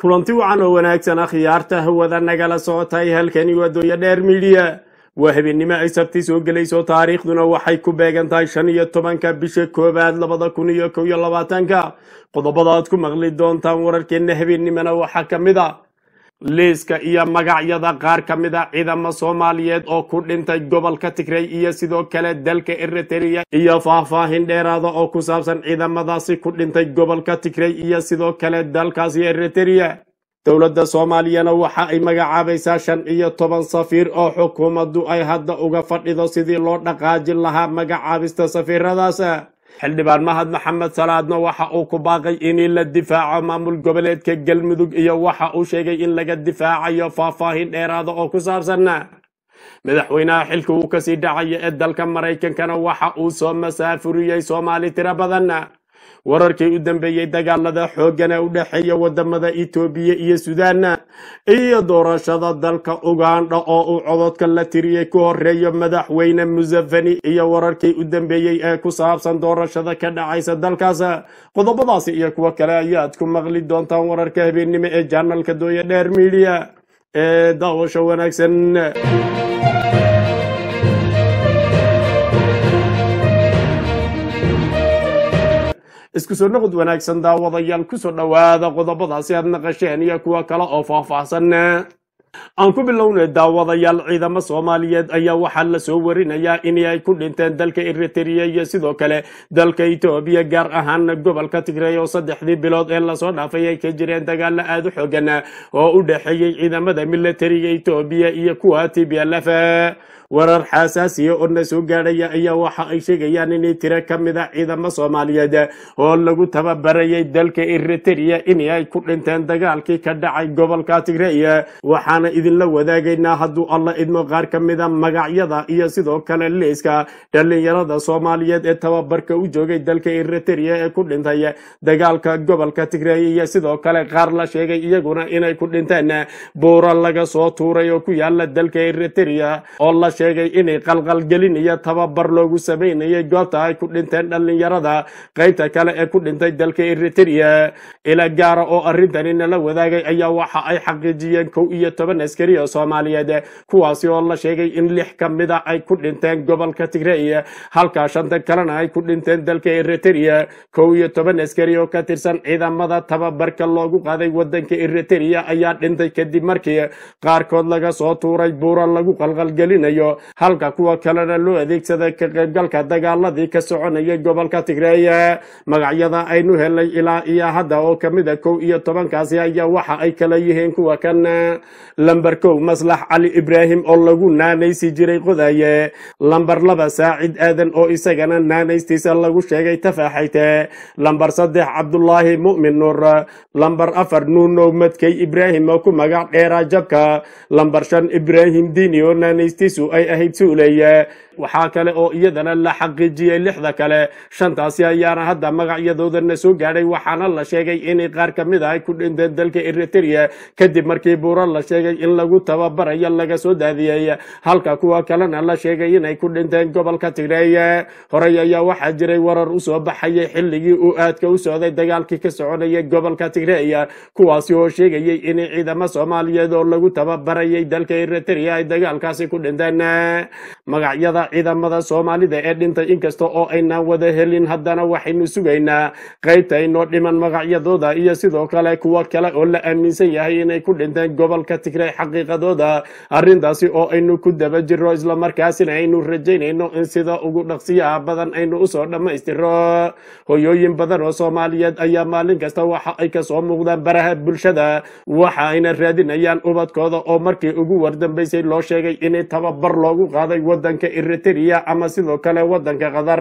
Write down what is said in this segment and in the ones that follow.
kulanti wacan oo wanaagsan akhyaarta hawada nagala socotay halkani waa dooya dheer midiya waa habeennimo ay sabti soo gelayso taariikhduna waxay ku beegan tahay shan iyo tobanka bisha koowaad labada kun iyo kow iyo labaatanka qodobada aad ku maqli doontaan wararkeenna habeennimona waxaa ka mid a liiska iyo magacyada qaar ka mid a ciidamo soomaaliyeed oo ku dhintay gobolka tigray iyo sidoo kale dalka eritrea iyo faahfaahin dheeraada oo ku saabsan ciidamadaasi ku dhintay gobolka tigray iyo sidoo kale dalkaasi eritrea dowladda soomaaliyana waxa ay magacaabaysaa shan iyo toban safiir oo xukuumaddu ay hadda uga fadhido sidii loo dhaqaajin lahaa magacaabista safiiradaas xildhibaan mahad maxamed salaadna waxa uu ku baaqay in la difaaco maamul goboleedka galmudug iyo waxa uu sheegay in laga difaacayo faahfaahin dheeraada oo ku saabsan madaxweynaha xilka uu kasii dhacaya ee dalka maraykankana waxa uu soo masaafuriyey soomaali tiro badan wararkii u dambeeyey dagaalada xoogana u dhexeeya wadamada etoobiya iyo sudan iyo doorashada dalka ugandha oo uu cododka la tiriyey ku horeeyo madaxweyne museveni iyo wararkii u dambeeyey ee ku saabsan doorashada ka dhacaysa dalkaas qodobadaasi iyo kuwo kale ayaad ku maqli doontaan wararka habeennimo ee janalka dooya dheer midiya ee daawasho wanaagsan isku soo noqod wanaagsan daawadayaal kusoo dhowaada qodobadaasi aad naqasheen iyo kuwo kale oo faahfaahsan aan ku bilownay daawadayaal ciidamo soomaaliyeed ayaa waxaa la soo warinayaa in ay ku dhinteen dalka eritrea iyo sidoo kale dalka etoobiya gaar ahaan gobolka tigray oo saddexdii bilood ee lasoo dhaafay ay ka jireen dagaalo aada u xoogan oo u dhexeeyey ciidamada militariga etoobiya iyo kuwa t b l f warar xasaasiya oo na soo gaadhaya ayaa waxa ay sheegayaan inay tiro ka mid a ciidamo soomaaliyeed oo lagu tababarayay dalka eritrea in ay ku dhinteen dagaalkii ka dhacay gobolka tigray waxaana idinla wadaagaynaa hadduu alla idmo qaar ka mida magacyada iyo sidoo kale liiska dhallinyarada soomaaliyeed ee tababarka u joogay dalka eritrea ee ku dhintay dagaalka gobolka tigray iyo sidoo kale qaar la sheegay iyaguna inay ku dhinteen buuro laga soo tuuray oo ku yaala dalka eritrea oo la sheegay inay qalqalgelin iyo tababar loogu sameynayay goobta ay ku dhinteen dhallinyarada qaybta kale ee ku dhintay dalka eritrea ila gaara oo arrintani nala wadaagay ayaa waxa ay xaqiijiyeen kow iyo toban askari oo soomaaliyeed kuwaasi oo la sheegay in lix ka mid a ay ku dhinteen gobolka tigray halka shanta kalena ay ku dhinteen dalka eritrea kow iyo toban askari oo ka tirsan ciidamada tababarka loogu qaaday wadanka eritrea ayaa dhintay kadib markii qaarkood laga soo tuuray buura lagu qalqalgelinayo halka kuwa kalena loo adeegsaday ka qaybgalka dagaaladii ka soconayay gobolka tigray magacyada aynu helnay ilaa iyo hadda oo kamid a kow iyo tobankaasi ayaa waxa ay kala yihiin kuwa kan lamber kow maslax cali ibraahim oo lagu naanaysi jiray qodaye lamber laba saacid aadan oo isagana naanaystiisa lagu sheegay tafaaxayte lamber saddex cabdulaahi mu'min nuur lamber afar nuunow madkey ibraahim oo ku magac dheeraa jabka lamber shan ibraahim diini oo naanaystiisu ay ahayd suuleye waxaa kale oo iyadana la xaqiijiyey lixda kale shantaasi ayaana hadda magacyadoodana soo gaadhay waxaana la sheegay inay qaar ka mid a ay ku dhinteen dalka eritrea kadib markii buuro la sheegay in lagu tababarayo laga soo daadiyey halka kuwa kalena la sheegay inay ku dhinteen gobolka tigray horey ayaa waxaa jiray warar usoo baxayay xilligii uu aadka u socday dagaalkii ka soconayay gobolka tigray kuwaasi oo sheegayay inay ciidamo soomaaliyeed oo lagu tababarayay dalka eritrea ay dagaalkaasi ku dhinteen magacyada ciidamada soomaalida ee dhintay inkasta oo aynaan wada helin haddana waxaynu sugaynaa qaybta inoo dhiman magacyadooda iyo sidoo kale kuwo kale oo la aaminsan yahay inay ku dhinteen gobolka tigray xaqiiqadooda arrintaasi oo aynu ku daba jirro islamarkaasina aynu rajaynayno in sida ugu dhaqsiyaha badan aynu usoo dhammaystiro hoyooyin badan oo soomaaliyeed ayaa maalin kasta waxa ay kasoo muuqdaan baraha bulshada waxa ayna raadinayaan ubadkooda oo markii ugu wardambaysay loo sheegay inay tababar loogu qaaday wadanka eritrea ama sidoo kale wadanka qatar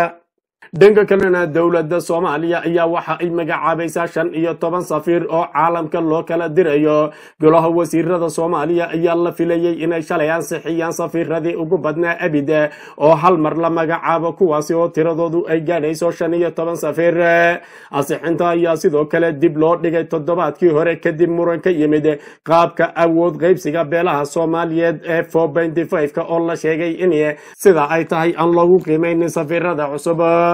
dhanka kalena dowladda soomaaliya ayaa waxa ay magacaabaysaa shan iyo toban safiir oo caalamka loo kala dirayo golaha wasiirada soomaaliya ayaa la filayey inay shalay ansixiyaan safiiradii ugu badnaa abid oo hal mar la magacaabo kuwaasi oo tiradoodu ay gaadhayso shan iyo toban safiir ansixinta ayaa sidoo kale dib loo dhigay toddobaadkii hore kadib muran ka yimid qaabka awood qaybsiga beelaha soomaaliyeed ee ka oo la sheegay in sida ay tahay aan loogu qiimaynin safiirada cusub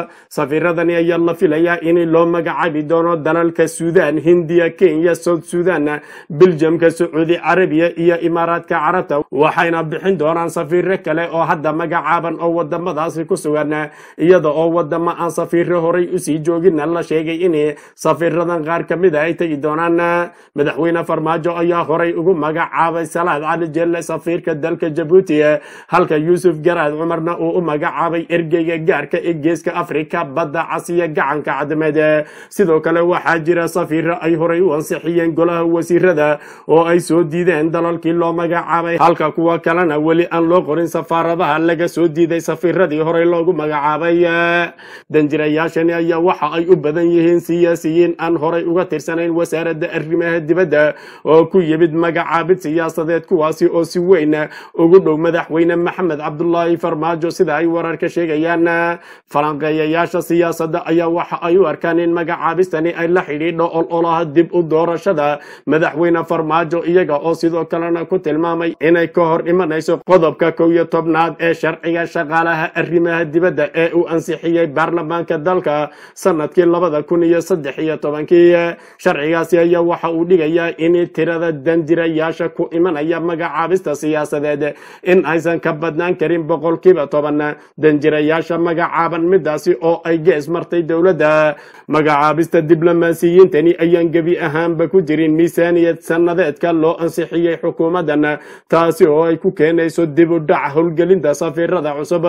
safiiradani ayaa la filayaa in loo magacaabi doono dalalka suudaan hindiya kenya south sudan biljamka sacuudi carabiya iyo imaaraadka carabta waxayna bixin doonaan safiiro kale oo hadda magacaaban oo wadamadaasi ku sugan iyada oo wadamo aan safiiro horay usii joogina la sheegay in safiiradan qaar ka mid a ay tegi doonaan madaxweyne farmaajo ayaa horay ugu magacaabay salaad cali jelle safiirka dalka jabuuti halka yuusuf garaad cumarna uu u magacaabay ergeyga gaarka ee geeska afrika badda casiya gacanka cadmeed sidoo kale waxaa jira safiiro ay horay u ansixiyeen golaha wasiirada oo ay soo diideen dalalkii loo magacaabay halka kuwa kalena weli aan loo qorin safaaradaha laga soo diiday safiiradii horey loogu magacaabay danjirayaashani ayaa waxa ay u badan yihiin siyaasiyiin aan horay uga tirsanayn wasaaradda arrimaha dibadda oo ku yimid magacaabid siyaasadeed kuwaasi oo si weyn ugu dhow madaxweyne maxamed cabdulaahi farmaajo sida ay wararka sheegayaan falanqeeyayaasha siyaasadda ayaa waxa ay u arkaan in magacaabistani ay la xidhiidho ololaha dib u doorashada madaxweyne farmaajo iyaga oo sidoo kalena ku tilmaamay inay ka hor imanayso qodobka kow iyo tobnaad ee sharciga shaqaalaha arrimaha dibadda ee uu ansixiyey baarlamaanka dalka sanadkii labada kun iyo saddex iyo tobankii sharcigaasi ayaa waxa uu dhigayaa in tirada danjirayaasha ku imanaya magacaabista siyaasadeed in aysan ka badnaan karin boqolkiiba toban danjirayaasha magacaaban midaasi oo ay gees martay dowladda magacaabista diblomaasiyiintani ayaan gebi ahaanba ku jirin miisaaniyad sannadeedka loo ansixiyey xukuumaddan taasi oo ay ku keenayso dib u dhac howlgelinta safiirada cusub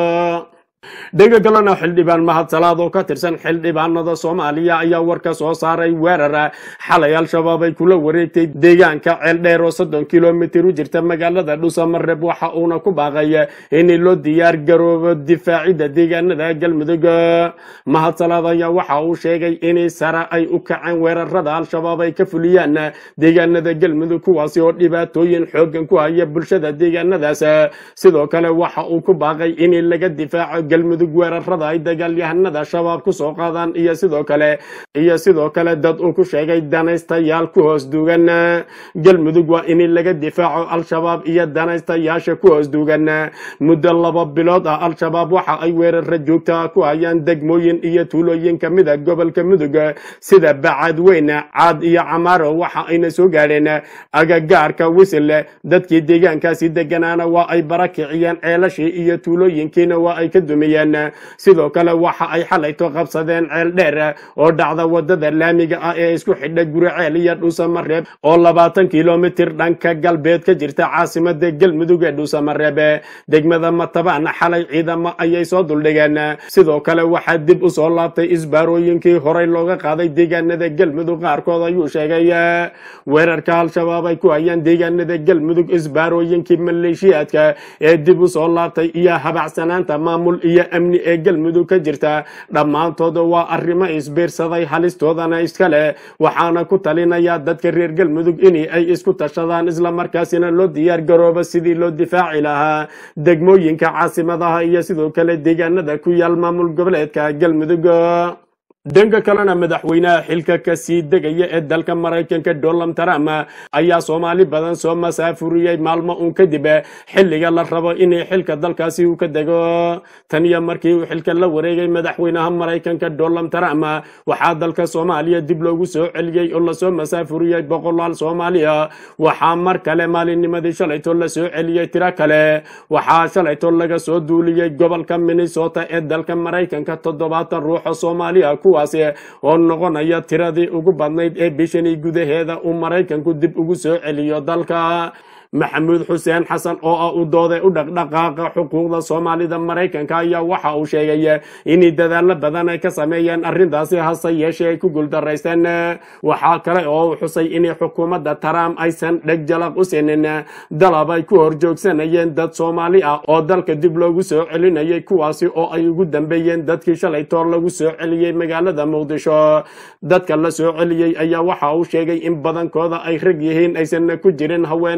dhanka kalena xildhibaan mahadsalaad oo ka tirsan xildhibaanada soomaaliya ayaa war ka soo saaray weerar xalay al-shabaab ay kula wareegtay deegaanka ceeldheer oo soddon kilomitir u jirta magaalada dhuusamareeb waxa uuna ku baaqay in loo diyaar garoobo difaacidda deegaanada galmudug mahadsalaad ayaa waxa uu sheegay in sare ay u kaceen weerarada al-shabaab ay ka fuliyaan deegaanada galmudug kuwaasi oo dhibaatooyin xoogan ku haya bulshada deegaanadaas sidoo kale waxa uu ku baaqay in laga difaaco galmudug weerarada ay dagaalyahanada shabaab ku soo qaadaan iyo sidoo kale iyo sidoo kale dad uu ku sheegay danaystayaal ku hoos duugan galmudug waa in laga difaaco al-shabaab iyo danaystayaasha ku hoos duugan muddo laba bilood ah al-shabaab waxa ay weerara joogta ku hayaan degmooyin iyo tuulooyin ka mid a gobolka mudug sida bacadweyne caad iyo camaaro waxa ayna soo gaadheen agagaarka wisile dadkii deegaankaasi deganaana waa ay barakiciyeen ceelashii iyo tuulooyinkiina waa ay ka dumiyeen sidoo kale waxa ay xalayto qabsadeen ceel dheer oo dhacda wadada laamiga ah ee isku xidha guriceel iyo dhuusamareeb oo labaatan kilomitir dhanka galbeed ka jirta caasimada galmudug ee dhuusamareeb degmada matabaan xalay ciidamo ayay soo duldhigeen sidoo kale waxaa dib u soo laabtay isbaarooyinkii horey looga qaaday deegaanada galmudug qaarkood ayuu sheegay weerarka al-shabaab ay ku hayaan deegaanada galmudug isbaarooyinkii maleeshiyaadka ee dib u soo laabtay iyo habacsanaanta maamul iyo amni ee galmudug ka jirta dhammaantood waa arrimo isbiirsaday halistoodana iska leh waxaana ku talinayaa dadka reer galmudug in ay isku tashadaan islamarkaasina loo diyaar garoobo sidii loo difaaci lahaa degmooyinka caasimadaha iyo sidoo kale deegaanada ku yaal maamul goboleedka galmudug dhanka kalena madaxweynaha xilka ka sii degaya ee dalka maraykanka donald trump ayaa soomaali badan soo masaafuriyey maalmo uun kadib xilliga la rabo in xilka dalkaasi uu ka dego tan iyo markii uu xilka la wareegay madaxweynaha maraykanka donald trump waxaa dalka soomaaliya dib loogu soo celiyey oo lasoo masaafuriyey boqolaal soomaaliya waxaa mar kale maalinnimadii shalayto la soo celiyey tiro kale waxaa shalayto laga soo duuliyey gobolka minnesota ee dalka maraykanka toddobaatan ruuxa soomaaliya kuwaasi oo noqonaya tiradii ugu badnayd ee bishanii gudaheeda uu maraykanku dib ugu soo celiyo dalka maxamuud xuseen xasan oo ah u dooday u dhaqdhaqaaqa xuquuqda soomaalida maraykanka ayaa waxa uu sheegay in dadaalo badan ay ka sameeyeen arrintaasi hase yeeshee ay ku guuldaraysteen waxaa kale oo uu xusay in xukuumadda trump aysan dheg jalaq u sinin dalab ay ku horjoogsanayeen dad soomaali ah oo dalka dib loogu soo celinayay kuwaasi oo ay ugu dambeeyeen dadkii shalay toor lagu soo celiyey magaalada muqdisho dadka la soo celiyey ayaa waxa uu sheegay in badankooda ay rag yihiin aysan ku jirin haween iyo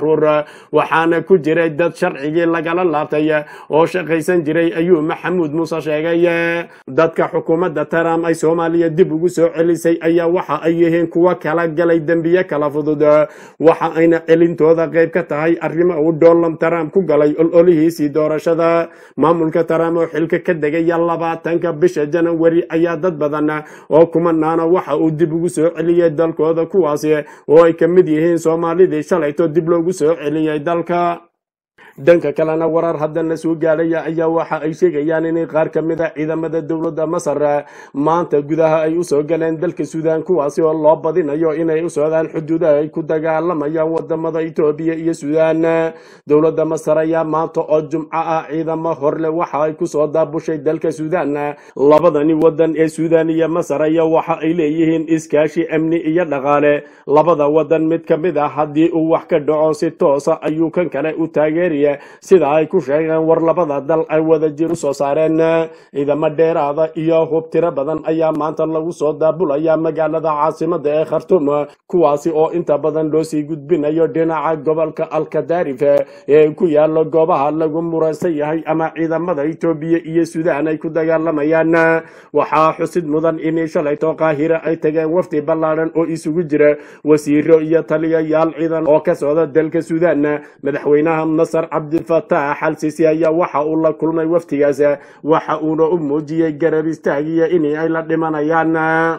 caruur waxaana ku jiray dad sharcigii lagala laabtay oo shaqaysan jiray ayuu maxamuud muuse sheegay dadka xukuumadda trump ay soomaaliya dib ugu soo celisay ayaa waxa ay yihiin kuwa kala galay dembiye kala fudud waxa ayna celintooda qayb ka tahay arrimo uu donald trump ku galay ololihiisii doorashada maamulka trump oo xilka ka degaya labaatanka bisha janawari ayaa dad badan oo kumanaana waxa uu dib ugu soo celiyey dalkooda kuwaasi oo ay ka mid yihiin soomaalidii shalayto dib loogu soo celiyey dalka dhanka kalena warar haddana soo gaadhaya ayaa waxa ay sheegayaan inay qaar ka mid a ciidamada dowladda masar maanta gudaha ay usoo galeen dalka suudaan kuwaasi oo loo badinayo inay u socdaan xuduudaha ay ku dagaalamayaan wadamada etoobiya iyo suudaan dowladda masar ayaa maanta oo jumco ah ciidamo horle waxa ay kusoo daabushay dalka suudaan labadani wadan ee suudaan iyo masar ayaa waxa ay leeyihiin iskaashi amni iyo dhaqaale labada wadan mid ka mid ah haddii uu wax ka dhaco si toosa ayuu kan kale u taageeraya sida ay ku sheegeen war labada dal ay wada jir u soo saareen ciidamo dheeraada iyo hub tiro badan ayaa maanta lagu soo daabulaya magaalada caasimada ee khartum kuwaasi oo inta badan loo sii gudbinayo dhinaca gobolka alkadaarif ee ku yaalo goobaha lagu muransan yahay ama ciidamada etoobiya iyo suudaan ay ku dagaalamayaan waxaa xusid mudan in shalayto qaahira ay tageen wafdi ballaadhan oo isugu jira wasiiro iyo taliyayaal ciidan oo ka socda dalka suudaan madaxweynaha masar cabdilfataax al sisi ayaa waxa uu la kulmay waftigaas waxa uuna u muujiyey garab istaagiya in ay la dhimanayaan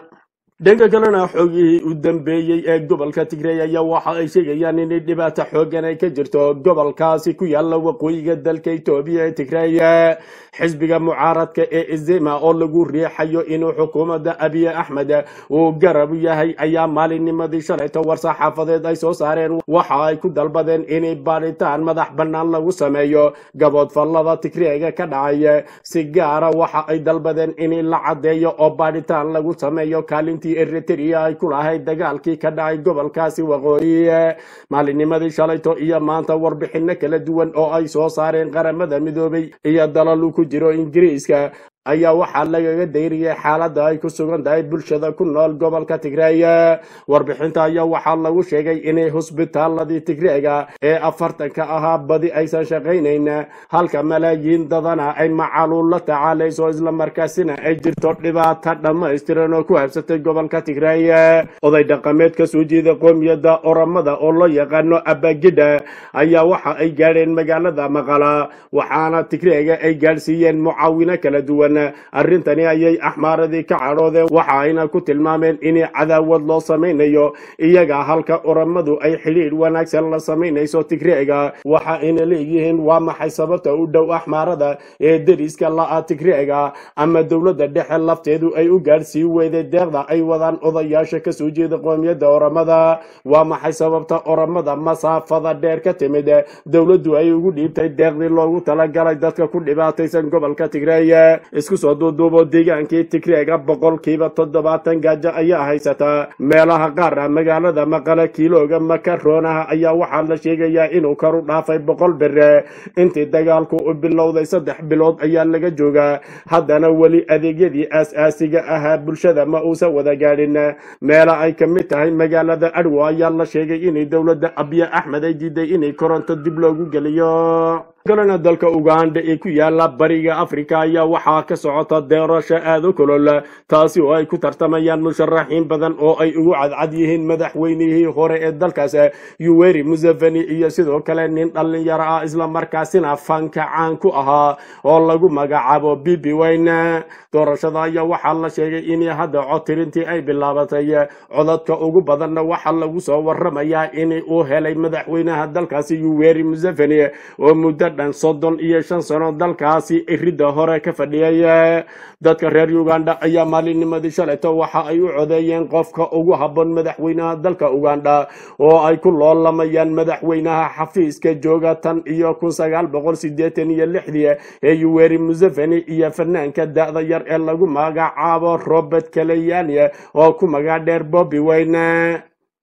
dhanka kalena xoogihii u dambeeyey ee gobolka tigray ayaa waxa ay sheegayaan inay dhibaato xoogan ay ka jirto gobolkaasi ku yaala waqooyiga dalka etoobiya ee tigray xisbiga mucaaradka ee izima oo lagu riixayo inuu xukuumadda abiy axmed uu garab yahay ayaa maalinnimadii shalayto war-saxaafadeed ay soo saareen waxa ay ku dalbadeen inay baadhitaan madax bannaan lagu sameeyo gaboodfallada tigrayga ka dhacay si gaara waxa ay dalbadeen in la caddeeyo oo baadhitaan lagu sameeyo kaalintii eritrea ay ku lahayd dagaalkii ka dhacay gobolkaasi waqooyi maalinnimadii shalayto iyo maanta warbixino kala duwan oo ay soo saareen qaramada midoobay iyo dalal uu ku jiro ingiriiska ayaa waxaa lagaga dayriyay xaaladda ay ku sugan tahay bulshada ku nool gobolka tigray warbixinta ayaa waxaa lagu sheegay inay hosbitaaladii tigreega ee afartanka ahaa badi aysan shaqaynayn halka malaayiin dadana ay macaluul la tacaalayso islamarkaasina ay jirto dhibaato dhammaystiran oo ku habsatay gobolka tigray oday dhaqameed ka soo jeeda qoomiyadda oramada oo loo yaqaano abagidha ayaa waxa ay gaadheen magaalada maqala waxaana tigreega ay gaadhsiiyeen mucaawino kala duwan arrintani ayay axmaaradii ka cadhoodeen waxa ayna ku tilmaameen in cadaawad loo samaynayo iyaga halka oramadu ay xidhiidh wanaagsan la samaynayso tigreega waxa ayna leeyihiin waa maxay sababta u dhow axmaarada ee deriska la'a tigreega ama dowladda dhexe lafteedu ay u gaadhsii weyday deeqda ay wadaan odayaasha ka soo jeeda qoomiyadda oramada waa maxay sababta oramada masaafada dheer ka timid dowladdu ay ugu dhiibtay deeqdii loogu talagalay dadka ku dhibaataysan gobolka tigreey isku soo duuduubo deegaankii tigreega boqolkiiba toddobaatan gaajo ayaa haysataa meelaha qaar ah magaalada maqale kiilooga makaroonaha ayaa waxaa la sheegayaa inuu karu dhaafay boqol bere intii dagaalku u bilowday saddex bilood ayaa laga joogaa haddana weli adeegyadii aas-aasiga ahaa bulshada ma uusan wada gaadhin meela ay ka mid tahay magaalada adwo ayaa la sheegay inay dowladda abiy axmed ay diiday inay koronto dib loogu geliyo kalena dalka uganda ee ku yaala bariga afrika ayaa waxaa ka socota doorasho aad u kulol taasi oo ay ku tartamayaan musharaxiin badan oo ay ugu cadcad yihiin madaxweynihii hore ee dalkaas yuweri museveni iyo sidoo kale nin dhallinyaro ah islamarkaasina fanka caan ku ahaa oo lagu magacaabo bibi wayne doorashada ayaa waxaa la sheegay in hadda codtirintii ay bilaabatay codadka ugu badanna waxaa lagu soo waramayaa in uu helay madaxweynaha dalkaasi yuweri museveni oo muddo dhan soddon iyo shan sano dalkaasi iridda hore ka fadhiyay dadka reer uganda ayaa maalinnimadii shalayto waxa ay u codeeyeen qofka ugu habboon madaxweynaha dalka uganda oo ay ku loolamayaan madaxweynaha xafiiska jooga tan iyo kun sagaal boqol sideetan iyo lixdii ee yuweri museveni iyo fanaanka da'da yar ee lagu magacaabo robert kaleyania oo ku magac dheer bobi wayne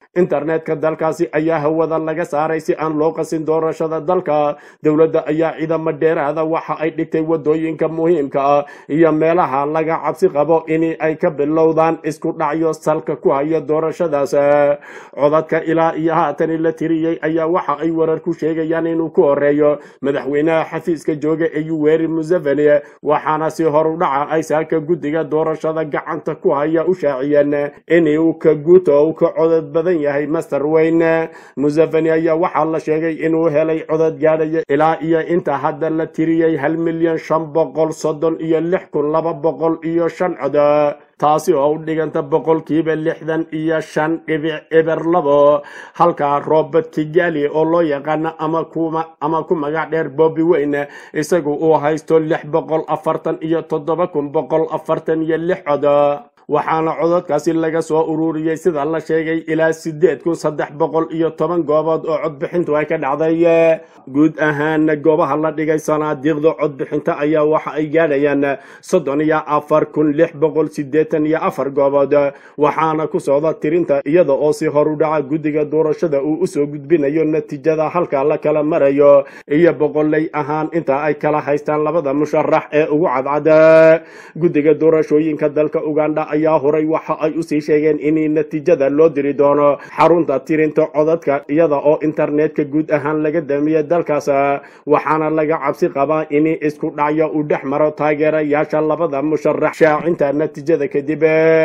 internetka dalkaasi ayaa hawada laga saaray si aan loo qasin doorashada dalka dowladda ayaa ciidamo dheeraada waxa ay dhigtay wadooyinka muhiimka ah iyo meelaha laga cabsi qabo in ay ka bilowdaan isku dhacyo salka ku haya doorashadaas codadka ilaa iyo haatani la tiriyey ayaa waxa ay warar ku sheegayaan inuu ku horeeyo madaxweynaha xafiiska jooga ee yuweri museveni waxaana si horudhaca ay saaka guddiga doorashada gacanta ku haya u shaaciyeen inuu ka guuto uu ka codad badan yahay master weyne museveni ayaa waxaa la sheegay inuu helay codad gaadhaya ilaa iyo inta hadda la tiriyey hal milyan shan boqol soddon iyo lix kun laba boqol iyo shan cod taasi oo u dhiganta boqolkiiba lixdan iyo shan dhibic eber labo halka robert kigali oo loo yaqaano ama kuma ama ku magac dheer bobby weyne isagu uu haysto lix boqol afartan iyo toddoba kun boqol afartan iyo lix cod waxaana codadkaasi laga soo ururiyey sida la sheegay ilaa sideed kun saddex boqol iyo toban goobood oo codbixintu ay ka dhacday guud ahaana goobaha la dhigay sanaadiiqda codbixinta ayaa waxa ay gaadhayaan soddon iyo afar kun lix boqol sideetan iyo afar goobood waxaana ku socda tirinta iyada oo si horudhaca guddiga doorashada uu usoo gudbinayo natiijada halka la kala marayo iyo boqoley ahaan inta ay kala haystaan labada musharax ee ugu cadcada guddiga doorashooyinka dalka uganda ayaa horay waxa ay usii sheegeen in natiijada loo diri doono xarunta tirinta codadka iyada oo internetka guud ahaan laga damiya dalkaas waxaana laga cabsi qabaa in isku dhacyo uu dhex maro taageerayaasha labada musharax shaacinta natiijada kadib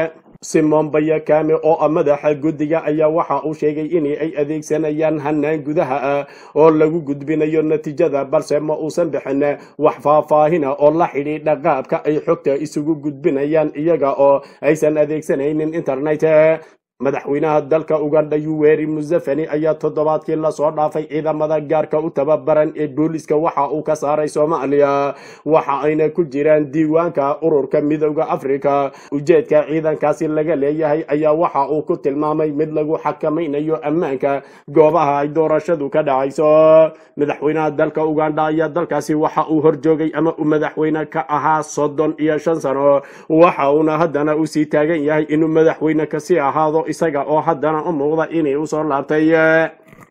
simon bayakame oo ah madaxa guddiga ayaa waxa uu sheegay in ay adeegsanayaan hanaan gudaha ah oo lagu gudbinayo natiijada balse ma uusan bixin wax faahfaahina oo la xidhiidha qaabka ay xogta isugu gudbinayaan iyaga oo aysan adeegsanaynin internet madaxweynaha dalka uganda yuweri museveni ayaa toddobaadkii lasoo dhaafay ciidamada gaarka u tababaran ee booliska waxa uu ka saaray soomaaliya waxa ayna ku jiraan diiwaanka ururka midooda afrika ujeedka ciidankaasi laga leeyahay ayaa waxa uu ku tilmaamay mid lagu xakamaynayo ammaanka goobaha ay doorashadu ka dhacayso madaxweynaha dalka uganda ayaa dalkaasi waxa uu horjoogay ama uu madaxweyne ka ahaa soddon iyo shan sano waxa uuna haddana uu sii taagan yahay inuu madaxweyne kasii ahaado isaga oo haddana u muuqda inay usoo laabtay